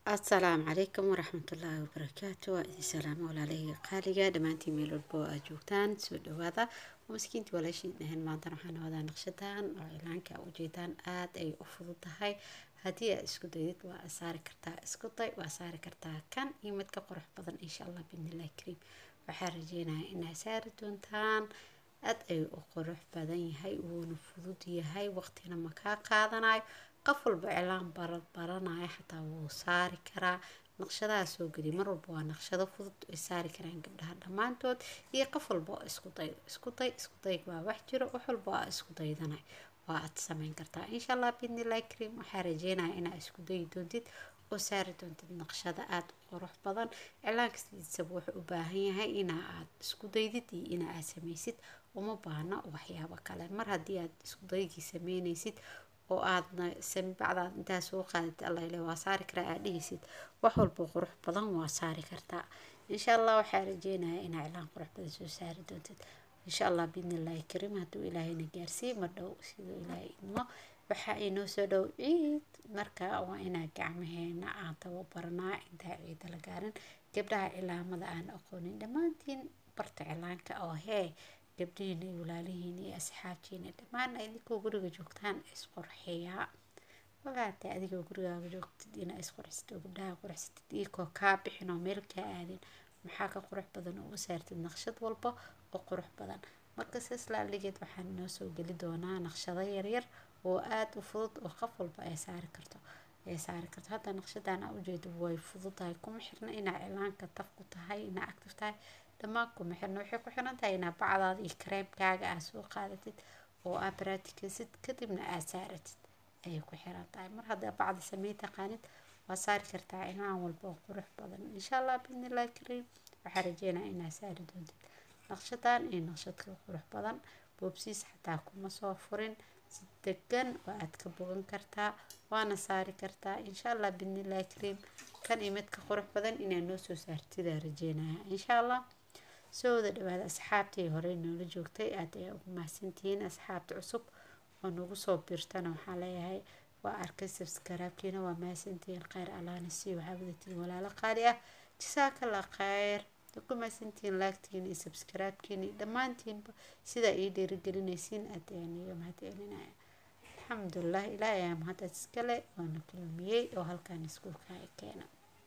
asalaamu calaykum waraxmatullaahi wabarakaatu waa idin salaamo walaalahayga qaaliga dhammaantiin meel walba oo aad joogtaan soo dhawaada waa maskiintii walaashiin dhahan maantana waxaan wadaa naqshadan oo cilaanka a ujeedaan aada ay u fudud tahay haddii aad isku daydid waa saari kartaa isku day waa saari kartaa kan iyo mid ka qurux badan insha allah bidnillahi kariim waxaa rajeynaya inaad saari doontaan aada ayuu u qurux badan yahay wuuna fudud yahay waqtina ma kaa qaadanayo qof walba cilaan bara baranaya xataa wuu saari karaa naqshadaha soo geliya mar walba waa naqshado fudud ay saari karaan gabdhaha dhammaantood iyo qof walba oo isku day isku day isku dayg waa wax jiro wax walba waa isku daydanay waa aad samayn kartaa insha allah bidnillahi kariim waxaa rajeynaya inaad isku dayi doontid oo saari doontid naqshada aada u qurux badan cilaan kastiisaba wuxuu u baahan yahay inaa aad isku daydid iyo inaa aad samaysid uma baahna waxyaabo kale mar haddii aad isku daygii sameynaysid oo aadna bacdaad intaa soo qaadid allaile waa saari karaa aad dhihaysid wax walba qurux badan waa saari kartaa insha allah waxaa rajeynaya inaa cilaan qurux badan soo saari doontid insha allah biidnillahi kariim hadduu ilaahayna gaarsiiy ma dhow siduu ilaahay idmo waxaa inoo soo dhow ciid marka waa inaa gacmaheena aan tababaranaa intaa ciida la gaarin gabdhaha cilaamada aan aqoonin dhammaantiin barta cilaanka oo hee gabdhihiina iyo walaalihiina iyo asxaabtiina dhammaan idinkoo guriga joogtaan isqurxiyaa walaatay adigoo gurigaaga joogtid inaa isqurxisad oo gabdhaha qurxsatid iyakoo kaa bixin oo meel kaa aadin maxaa ka qurux badan oo u saartid naqshad walba oo qurux badan marka sidaas laaligeed waxaan inoo soo geli doonaa naqshado yaryar oo aada u fudud oo qof walba ay saari karto ay saari karto hadda naqshadan aa ujeedo way fududahay kuma xirna inaa cilaanka taf ku tahay inaa actif tahay dhammaan kuma xirna waxay ku xiran tahay inaa bacdaada iyo kareemkaaga aad soo qaadatid oo aad baraatikisid kadibna aad saaratid ayay ku xiran tahay mar haddaa bacda samey taqaanid waa saari kartaa cilaan walba oo qurux badan insha allah biidnillahi kariim waxaa rajeynaya inaad saari doontid naqshadan iyo naqshadka qurux badan boobsiis xataa kuma soo furin si degan oo aad ka bogan kartaa waana saari kartaa insha allah biidnillahi kariim kan iyo midka qurux badan inaad noo soo saartidaa rajeynaya insha allah soo wada dhawaada asxaabtii horey noola joogtay aad ayaa ugu mahadsantihiin asxaabta cusub oo nagu soo biirtana waxaa leeyahay waa arkay sabskaraabkiina waa mahadsantihiin kheyr allaana sii waxaa wadatiin walaalo qaali ah jasaakalla kheyr ku mahadsantihiin laagtiina iyo sabskaraabkiina iyo dhammaantiinba sidaa ii dhiirigelinaysiin aad ayaan iga mahadcelinaya alxamdulilah ilaah ayaa mahadad iskale waana kulmiyey oo halkaan iskuulka ay keena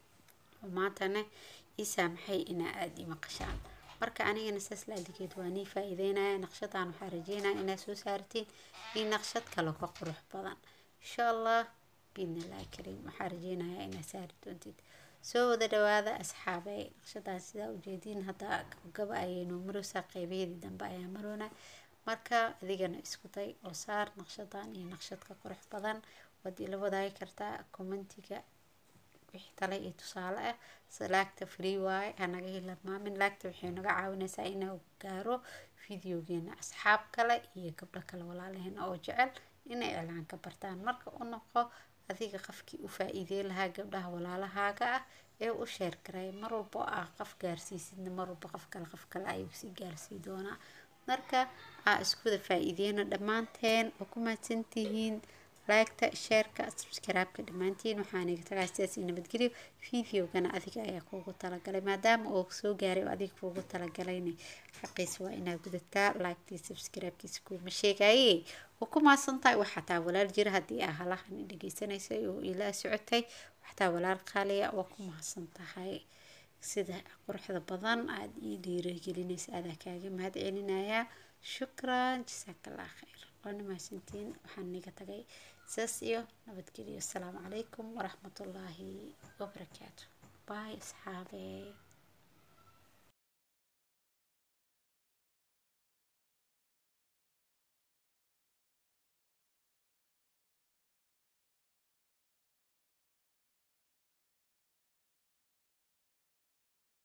maantana ii saamaxay inaa aada ii maqashaan marka anigana saas laaligeed waa nii faa-iideynaya naqshadan waxaa rajeynaya inaad soo saartiin iyo naqshad kale ka qurux badan insha allah biidnillahi kariim waxaa rajeynaya inaad saari doontid soo wada dhawaada asxaabey naqshadan sidaa ujeediin hadda gaba ayaynu maroosaa qeybaheedii dambe ayaa maroona marka adigana isku day oo saar naqshadan iyo naqshadka qurux badan waad ila wadaagi kartaa commentiga wixii tale iyo tusaale ah laagta free waaye hanaga hilmaamin laagta waxay naga caawinaysaa inuu gaaro videogeena asxaab kale iyo gabdho kale walaalaheena oo jecel inay cilaanka bartaan marka u noqo adiga qofkii u faa-iidey lahaa gabdhaha walaalahaaga ah ee u sheer garay mar walba ah qof gaarsiisidna mar walba qof kale qof kale ayuu sii gaarsii doonaa marka aa iskuwada faa-iideyno dhammaanteen oo ku mahadsantihiin laagta sheerka sabskaraabka dhammaantiin waxaan iga tagaa sidaas io nabadgelyo videogana adiga ayaa kuugu talagalay maadaama uu soo gaaray oo adiga kuugu talagalayna xaqiisa waa inaa gudataa laagtii sabskaraabkiisa kuuma sheegaye waa ku maasan tahay wax xataa walaal jira haddii aa halahan dhegeysanaysay oo ilaa socotay waxataa walaal qaaliya waa ku mahadsan tahay sida quruxda badan aada ii dhiiragelinaysa adaa kaaga mahad celinayaa shukran jasaakallah kheyr waana mahadsantiin waxaan niga tagay saas iyo nabadgelyo asalaamu calaykum waraxmatullaahi wabarakaatu baay asxaabee